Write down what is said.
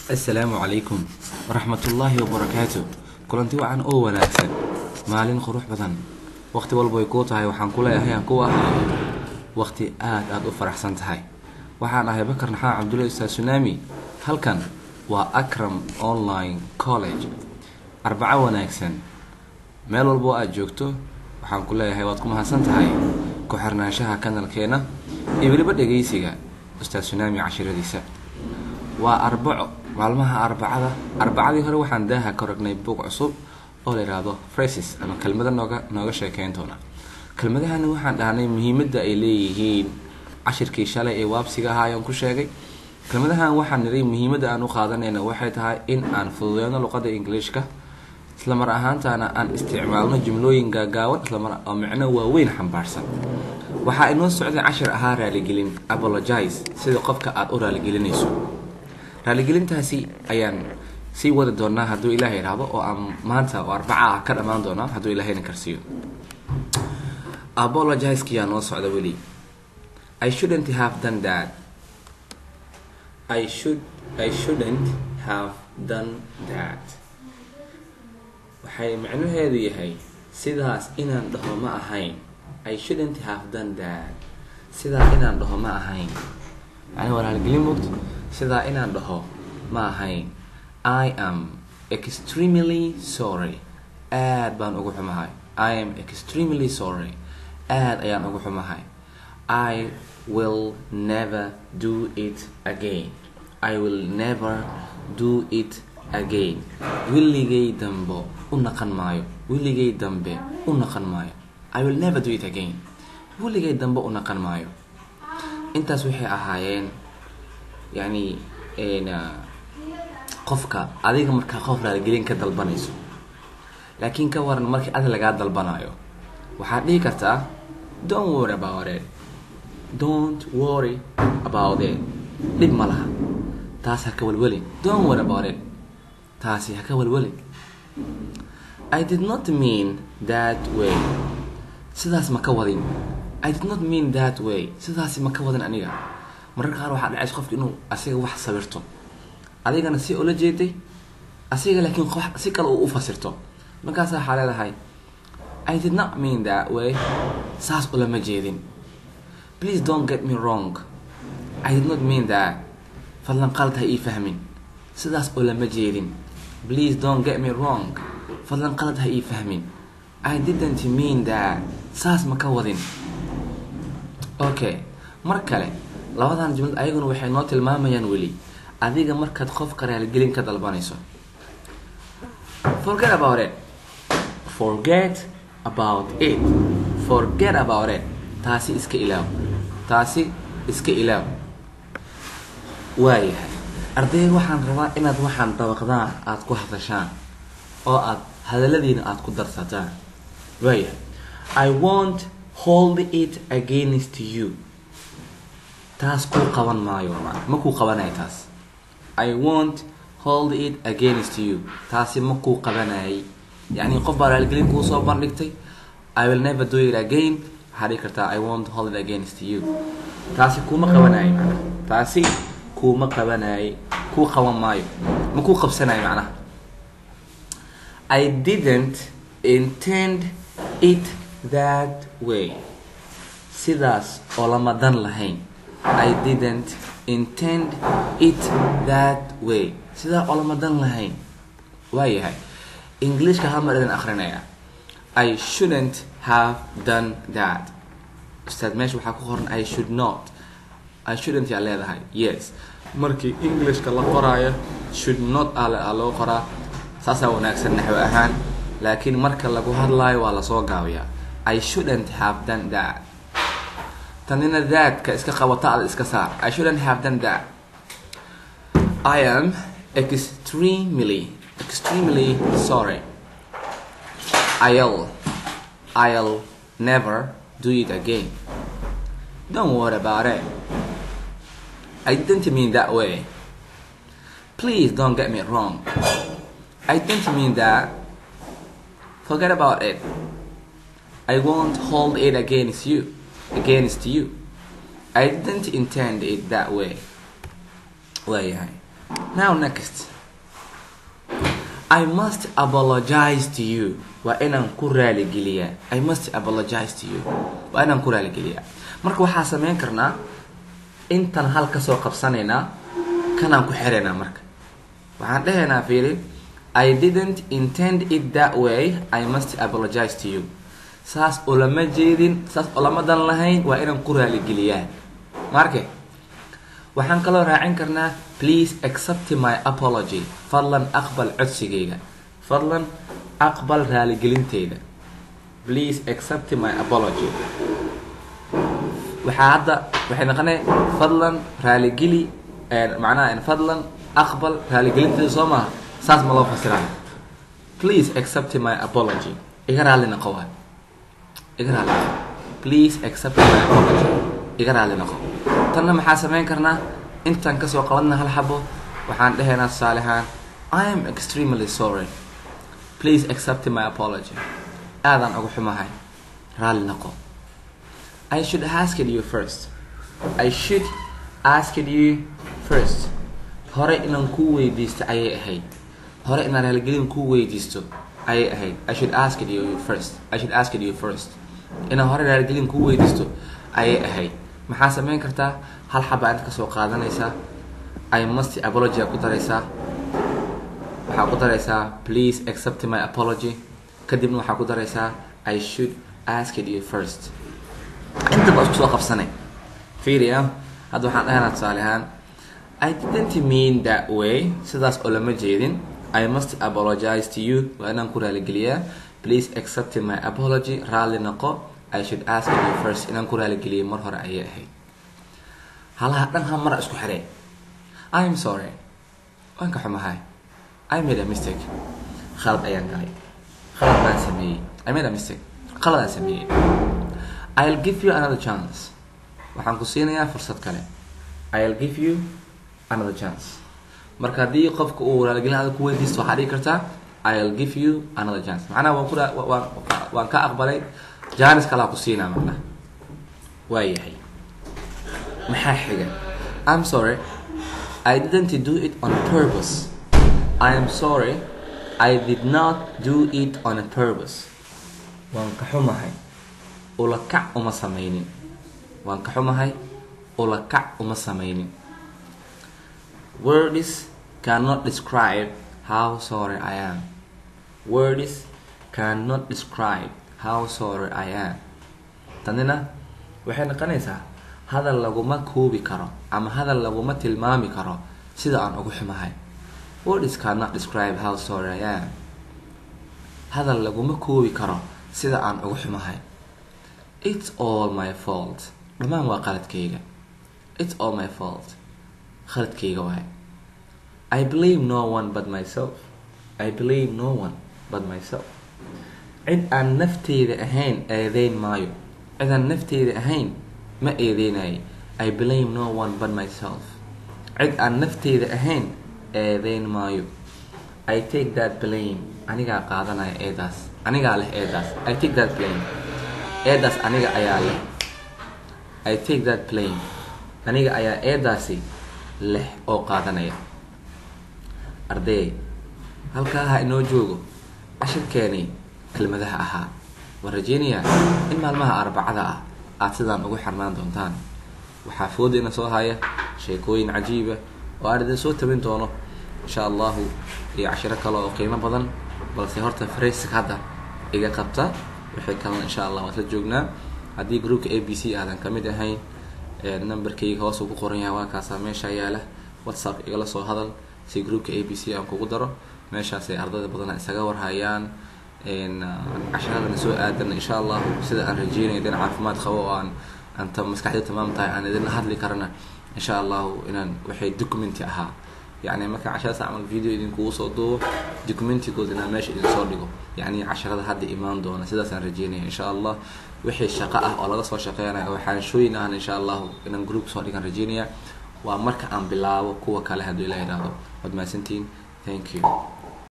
assalaamu calaykum waraxmatullaahi wabarakaatu kulanti wacan oo wanaagsan maalin qurux badan waqti walba way kuu tahay waxaan ku leeyahay aan ku ahaado waqti aada aada u faraxsan tahay waxaan ahay bakar naxaa cabdulla ustaad sunaami halkan waa akram online college arbaco wanaagsan meel walba oo aada joogto waxaan ku leeyahay waad ku mahadsan tahay ku xirnaanshaha kanalkeena iyo weliba dhegaysiga ustaad sunaami cashiradiisa waa arbaco maalmaha arbacada arbacadii hore waxaan daaha ka ragnay buug cusub oo la yidhaahdo phrases ama kelmado nooga nooga sheekeyn doona kelmadahani waxaan dhahnay muhiimadda ay leeyihiin cashirkii shalay ee waabsiga ahaa ayaan ku sheegay kelmadahan waxaan niray muhiimadda aan u qaadanayna waxay tahay in aan fududeyno luqadda ingiliishka islamar ahaantaana aan isticmaalno jumlooyin gaagaaban islamar oo micno waaweyn xambaarsan waxaa inoo socday cashir ahaa raaligelin apologize sida qofka aada u raaligelinayso raaligelintaasi ayaan sii wadi doonaa hadduu ilaahay idhaahdo oo aan maanta oo arbaca ah ka dhammaan doonaa hadduu ilaahayna karsiiyo apologizekiyaa noo socda weli i shouldn't have done that i should i shouldn't have done that waxay macnaheedu yahay sidaas inaan dhaho ma ahayn i shouldn't have done that sidaa inaan dhaho ma ahayn yani waa raaligelin mogto sidaa inaan dhaho ma ahayn i am extremely sorry aad baan ugu xumahay i am extremely sorry aad ayaan ugu xumahay i will never do it again i will never do it again willigay dambe u naqan maayo willigay dambe u naqan maayo i will never do it again willigay dambe u naqan maayo intaas waxay ahaayeen yani qofka adiga markaa qof raaligelin ka dalbanayso laakiin ka waran markii adi lagaa dalbanayo waxaad dhihi kartaa don't worry about it don't worry about it dhib ma laha taas ha ka welwelin don't worry about it taasi ha ka welwelin i did not mean that way sidaas ma ka wadin i did not mean that way sidaasi ma ka wadin aniga mararka qaar waxaa dhacaysa qofka inuu asiga wax sawirto adigana si ula jeeday asiga laakiin si kale uu u fasirto markaasa waxaa leedahay i did not mean that way saas ulama jeedin please don't get me wrong i did not mean that fadlan qalad ha ii fahmin sidaas ulama jeedin please don't get me wrong fadlan qalad ha ii fahmin i didn't mean that saas ma ka wadin okay mar kale labadan jumlad ayaguna waxay noo tilmaamayaan weli adiga markaad qofka raaligelin ka dalbanayso forget about it forget about it forget about it taasi iska ilaaw taasi iska ilaaw waayahay ardayga waxaan rabaa inaad waxaan dabaqdaan aada ku hadashaan oo aad hadaladiina aada ku darsataan waayahay i won't hold it against you taas kuu qaban maayo ma kuu qabanaya taas i won't hold it against you taasi ma kuu qabanayay yani qof baa raaligelin kuu soo bandhigtay i will never do it again waxaa dhigi kartaa i won't hold it against you taasi kuuma qabanayay macnaha taasi kuuma qabanayay kuu qaban maayo ma kuu qabsanaya macnaha i didn't intend it that way sidaas oo lama dan lahayn i didn't intend it that way sidaa oo lama dan lahayn waayahay englishka hal mar idin akrinaya i shouldn't have done that ustaad meesha waxaa ku qoran i should not i shouldn't yaa leedahay yes markii englishka la qoraayo should not a loo qoraa saasaa wanaagsan naxwo ahaan laakiin marka lagu hadlaayo waa lasoo gaabiyaa i shouldn't have done that tanina daadka iska qabata ada iska saar i shouldn't have done that i am extremely extremely sorry i'll i'll never do it again don't worry about it i didn't mean that way please don't get me wrong i didn't mean that forget about it i won't hold it against you against you I didn't intend it that way waayahay now next I must apologize to you waa inaan ku raaligeliyaa I must apologize to you waa inaan ku raaligeliyaa marka waxaa sameyn karnaa intan hal kasoo qabsanaynaa kanaan ku xiraynaa marka waxaan dhahaynaa fiiri I didn't intend it that way I must apologize to you saas olama jeedin saas olama dan lahayn waa inaan ku raaligeliyaa marke waxaan kaloo raacin karnaa please accept my apology fadlan aqbal codsigayga fadlan aqbal raaligelinteyda please accept my apology waxaa hadda waxay noqonay fadlan raaligeli macnaha fadlan aqbal raaligelinteeda soo maaha saas ma loo fasiraayo please accept my apology iga raali noqo waay iga raali noqo please accept my apology iga raali noqo tanna maxaa sameyn karnaa intaan kasoo qabanna hal xabo waxaan dhahaynaa tusaale ahaan I am extremely sorry please accept my apology aadaan ugu xumahay raali noqo I should ask you first I should ask you first hore inaan kuu weydiisto ayay ahayd hore inaan raaligelin kuu weydiisto ayay ahayd I should ask you first I should ask you first inaan hore raaligelin kuu weydiisto ayay ahayd maxaa sameyn kartaa hal xaba inta kasoo qaadanaysaa I must apology ku daraysaa waxaa ku daraysaa please accept my apology kadibna waxaa ku daraysaa I should ask you first intaba isku soo qabsanay fiiriya hadda waxaan dhahaynaa tusaale ahaan I didn't mean that way sidaas oo lama jeedin I must apologize to you waa inaan ku raaligeliyaa please accept my apology raalli noqo I should ask you first inaan ku raaligeliyo mar hore ayay ahayd halaha dhan ha mara isku xiree I am sorry waan ka xumahay I made a mistake khalad ayaan galay khalad baan sameeyey I made a mistake khaladaan sameeyey I'll give you another chance waxaan ku siinayaa fursad kale I'll give you another chance marka haddii qofka uu raaligelin adag ku weydiisto waxaa dhigi kartaa I'll give you another chance macnaha waan ku waan waan ka aqbalay jaanis kalaa ku siinaa macnaha waa yahay maxaa xiga I'm sorry I didn't do it on purpose I am sorry I did not do it on purpose waan ka xumahay ula kac uma sameynin waan ka xumahay ula kac uma sameynin words cannot describe how sorry I am words cannot describe how sorry I am tanina waxay noqonaysaa hadal laguma koobi karo ama hadal laguma tilmaami karo sida aan ugu xumahay words cannot describe how sorry I am hadal laguma koobi karo sida aan ugu xumahay it's all my fault dhammaan waa qaladkayga it's all my fault khaladkayga waay I blame no one but myself I blame no one but myself cid aan nafteyda ahayn eedeyn maayo cid aan nafteyda ahayn ma eedeynayo I blame no one but myself cid aan nafteyda ahayn eedeyn maayo I take that blame anigaa qaadanaya eedaas anigaa leh eedaas I take that blame eedaas aniga ayaa leh I take that blame aniga ayaa eedaasi leh oo qaadanaya arday halkaa ha inoo joogo cashirkeenii kelmadaha ahaa waan rajeynayaa in maalmaha arbacada ah aad sidaan ugu xirnaan doontaan waxaa foodeyna soo haya sheekooyin cajiiba oo aan idin soo tabin doono insha allahu iyo cashiro kale oo qiimo badan balse horta fraysk hadda iga qabta wixii kalena insha allah waan la joognaa haddii groupka a b c aadan kamid ahayn numberkayga hoos ugu qoran yahay waa kaasaa meesha yaala whatsapp igala soo hadal si groupka a b c aan kugu daro meeshaasay ardayda badana isaga warhayaan casharadana soo aadan insha allahu sida aan rajeynaya idin caafimaad qabo oo aan anta maskaxdii tamaam tahay aan idinla hadli karana insha allahu inaan waxay documenti ahaa yani marka casharadaas camal video idinkugu soo duubo documentigood inaan meesha idin soo dhigo yani casharada hadda imaan doona sidaasaan rajeynaya insha allah wixii shaqo ah oo laga soo shaqeynaya oo xaanshooyin ahna insha allahu inaan group soo dhigan rajeynaya waa marka aan bilaabo kuwa kale hadduu ilah idhaahdo waad mahadsantihiin thank you